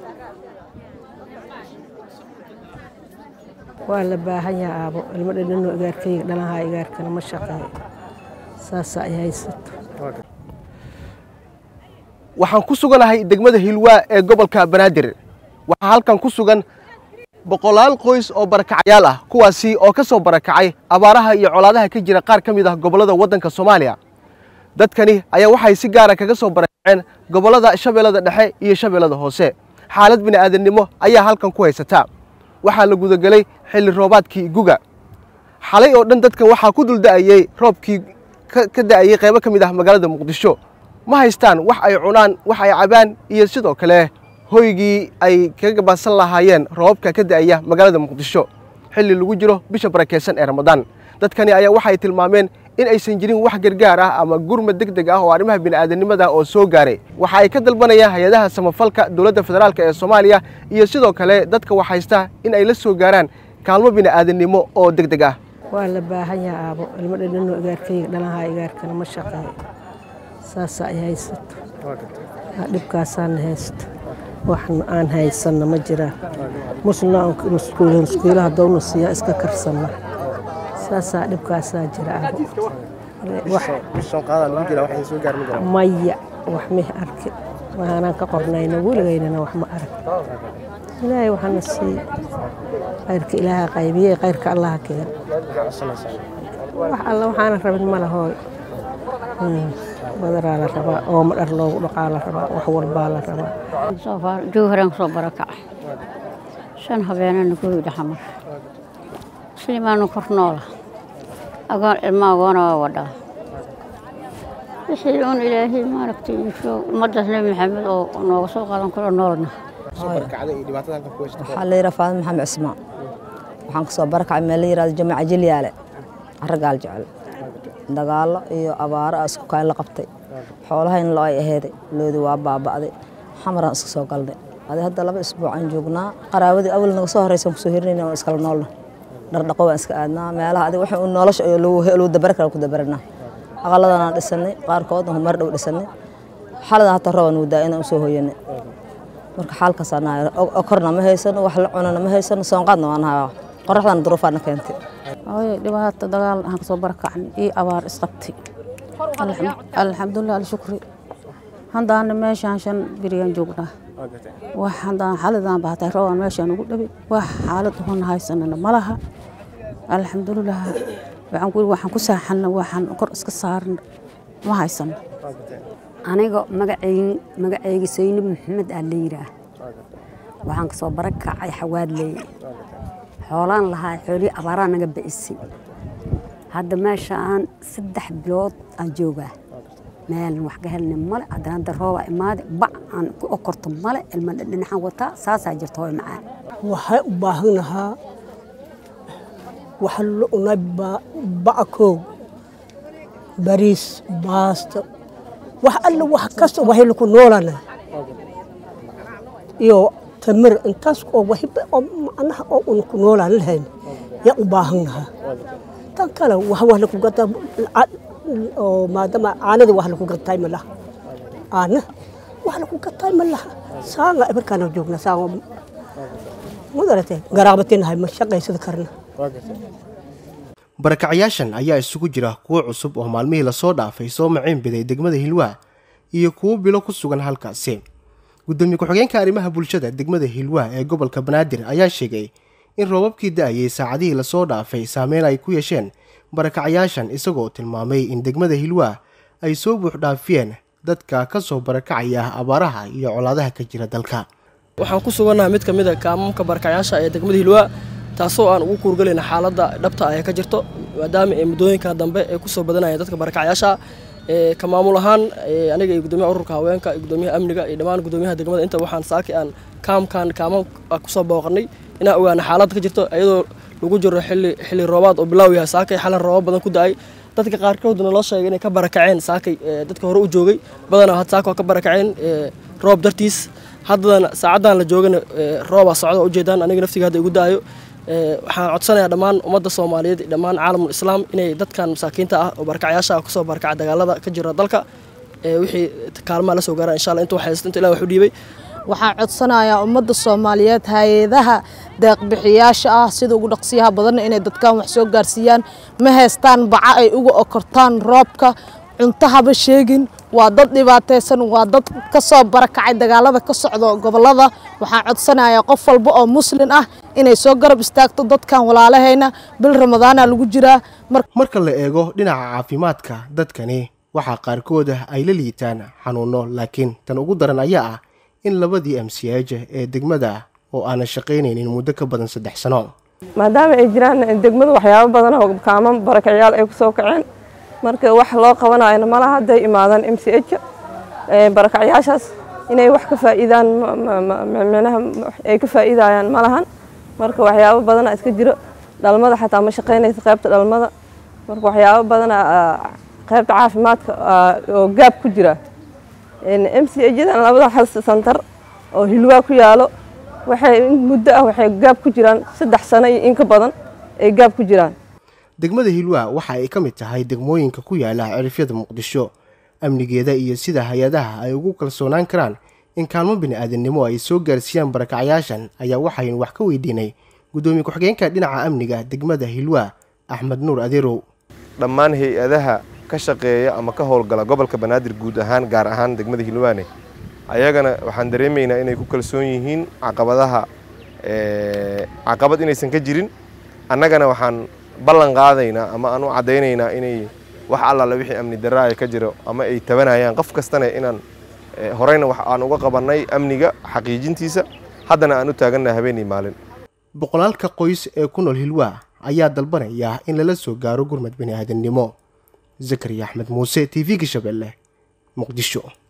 waa la baahan yaha aabo ilmo dhadhanoo igaarkayga dhalahaa igaarkana ma shaqeeyo saasa ay haysato waxaan ku suganahay degmada hilwaa ee gobolka banaadir waxaa halkan ku sugan boqolaal qoys oo barakacyaal ah kuwaasi oo ka soo barakacay abaaraha iyo colaadaha ka jira qaar ka mid ah gobollada waddanka soomaaliya dadkani ayaa waxay si gaara kaga soo barakaceen gobollada shabeellada dhexe iyo shabeellada hoose xaalad bini'aadannimo ayaa halkan ku haysataa waxaa la gudagelay xilli roobaadkii guga xalay oo dhan dadkan waxaa ku dulda'ayey roobkii ka da'ayey qaybo ka mid ah magaalada muqdisho ma haystaan wax ay cunaan wax ay cabaan iyo sidoo kale hoygii ay kaga gabaadsan lahaayeen roobabka ka da'aya magaalada muqdisho xilli lagu jiro bisha barakeysan ee ramadaan dadkani ayaa waxay tilmaameen in aysan jirin wax gargaar ah ama gurmad deg deg ah oo arrimaha bini'aadanimada oo soo gaaray waxa ay ka dalbanayaan hay-adaha samafalka dowladda federaalk ee soomaaliya iyo sidoo kale dadka wax haysta in ay la soo gaaraan kaalmo bini'aadanimo oo deg deg ah waa la baahan yaha aabo ilmo dhadhanoo igaarkayga dhalahaa igaarkana ma shaqeeyo saasa ay haysato dhibkaasaana haysto wax aan haysanna ma jiraan musna muskuulaha downa siiyaa iska karsanna saasaa dhibkaasaa jira maya wax mih arki waxaanaan ka qornayna weligaynana wax ma arag ilaahay waxaana siiye khayrka ilaaha qaybiyey khayrka allaha keen wax alla waxaana rabin ma lahooy badaraa la rabaa ooma dhar loogu dhaqaa la rabaa wax walbaa la rabaa jowharaan kusoo barakacay shan habeenana guriga xamar muslimaanu kor noola agoon ilma agoona waa wadhaa wixii uun ilaahay maaragtay insho ummaddaas nebi maxamed oo nooga soo qaadan karo noolna waxaa la yidhaha faadin maxamed cismaan waxaan kasoo barakacay meel la yidhahdo jamaaca jilyaale carragaal jecel dagaallo iyo abaaro a isku kayn la qabtay xoolahayna lo ay aheyday loodi waa baaba'day xamaraan iska soo galnay adi hadda laba isbuuc aan joognaa qaraawadii awal naga soo horreysan kusoo hirinayna waan iskala noolna dhardhaqo waan iska aadnaa meelaha adig waxa nolosha lagu dabari kara ku dabaranaa aqaladanaan dhisanay qaarkoodna humar dhow dhisanay xaladan hataa roban wadaa inaan usoo hoyanay marka xaalkaasaan korna ma haysano wax la cunana ma haysano soonqaadna waan hayaa qoraxdana duruufaana keentay hooyo dhibaato dagaal aan kasoo barakacnay iyo abaar isqabtay alxamdulilah alshukri haddaana meeshaan shan berigaan joognaa wax haddaan xaladaan bahatay roobaan meeshaan ugu dhaway wax xaalad hona haysanana ma laha alxamdulilah waxaan ku waxaan ku saaxanna waxaan kor iska saarna ma haysano aniga magacaygi magacayga saynab maxamed aa la yidhaah waxaan kasoo barakacay xawaadley xoolaan lahaa xoolihii abaaraa naga ba'isay hadda meeshaan saddex bilood aan joogaa meelna wax ka helna male haddana hadda roobaa imaade bac aan ku okorto male ilma dhinaxaan wataa saasaa jirta hooy macaan waxay u baahanahaa waxa la cunay backoog bariis baasto wax alla wax kasta waxay laku noolana iyo tamir intaas oo wahiba oo macnaha oo un ku noolaan lahayn yaa u baahannahaa tan kale wax wax laku gataa oo maadaama caanada wax laku gatay ma laha caana wax laku gatay ma laha saanga markaana joogna saanga mudarate garaabatinahay ma shaqaysada karna barakacyaashan ayaa isugu jira kuwo cusub oo maalmihii lasoo dhaafay soo maciin biday degmada hilwaa iyo kuwo bilo ku sugan halkaasi gudoomiye ku-xigeenka arrimaha bulshada degmada hilwaa ee gobolka banaadir ayaa sheegay in roobabkii da-ayay saacadihii lasoo dhaafay saameyn ay ku yeesheen barakacyaashan isagoo tilmaamay in degmada hilwaa ay soo buuxdhaafiyeen dadka ka soo barakacaya abaaraha iyo colaadaha ka jira dalka waxaan ku sugannahay mid ka mid a kaamamka barakacyaasha ee degmada hilwaa taasoo aan ugu kuurgelayna xaaladda dhabta ah ee ka jirto maadaama ee muddooyinka dambe ee kusoo badanaya dadka barakacyaasha ka maamul ahaan aniga iyo gudoomiyaha ururka haweenka iyo gudoomiyaha amniga iyo dhammaan gudoomiyaha degmada inta waxaan saaki aan kaamkan kaamam kusoo booqanay inaan ogaana xaaladda ka jirto iyadoo lagu jiro xilli xilli roobaad oo bilaaw yahay saakay xalan roobab badan ku da-ay dadka qaarkoodna loo sheegay inay ka barakaceen saakay dadka hore u joogay badanaa had saaka waa ka barakaceen roob dartiis haddana saacaddan la joogana roobaa socda ujeedaan aniga naftiga hadda igu da-ayo waxaan codsanayaa dhammaan ummadda soomaaliyeed iyo dhammaan caalamul islaam inay dadkan masaakiinta ah oo barakacyaasha ah kusoo barakaca dagaalada ka jira dalka wixii kaalmaha la soo gaaraan insha allah inta waxaysto inta ilah wax u dhiibay waxaan codsanayaa ummadda soomaaliyeed hay-adaha deeqbixiyaasha ah sida ugu dhaqsiyaha badanna inay dadkan wax soo gaarsiiyaan ma haystaan baca ay uga okortaan roobka cunto haba sheegin waa dad dhibaataysan waa dad ka soo barakacay dagaalada ka socda gobolada waxaan codsanayaa qof walba oo muslin ah inay soo garab istaagto dadkan walaalahayna bil ramadaana lagu jiraa marka la eego dhinaca caafimaadka dadkani waxaa qaarkooda ay la liitaan xanuuno laakiin tan ugu daran ayaa ah in labadii amsiyaja ee degmada oo aanan shaqaynaynin muddo ka badan saddex sano maadaama ay jiraan degmada waxyaabo badan oo kaaman barakacyaal ay kusoo kaceen marka wax loo qabanayona malaha hadday imaadaan m c h barakacyaashaas inay wax ka faa'iidaan micnaha ay ka faa'iidayaan malahan marka waxyaabo badana iska jiro dhalmada xataa ma shaqaynaysa qaybta dhalmada marka waxyaabo badana qaybta caafimaadka oo gaab ku jira m c hdan labada xas santar oo hilwaa ku yaalo waxay muddo ah waxay gaab ku jiraan saddex sano iyo in ka badan ay gaab ku jiraan degmada hilwaa waxa ay ka mid tahay degmooyinka ku yaala cirifyada muqdisho amnigeeda iyo sida hay-adaha ay ugu kalsoonaan karaan in kaalmo bini-aadamnimo ay soo gaarsiiyaan barakacyaashan ayaa waxaynu wax ka weydiinay guddoomiye ku-xigeenka dhinaca amniga degmada hilwaa axmed nuur adeerow dhammaan hay-adaha ka shaqeeya ama ka howlgala gobolka banaadir guud ahaan gaar ahaan degmada hilwaane ayagana waxaan dareemaynaa inay ku kalsoon yihiin caqabadaha caqabad inaysan ka jirin annagana waxaan ballan qaadaynaa ama aan u caddaynaynaa inay wax allaale wixii amni darra ay ka jiro ama ay tabanayaan qof kastana inaan horeyna wax aan uga qabannay amniga xaqiijintiisa haddana aan u taagannaha habeenii maalin boqolaalka qoys ee ku nool hilwaa ayaa dalbanaya in lala soo gaaro gurmad bini aadamnimo zakariya axmed muuse t v-ga shabeelle muqdisho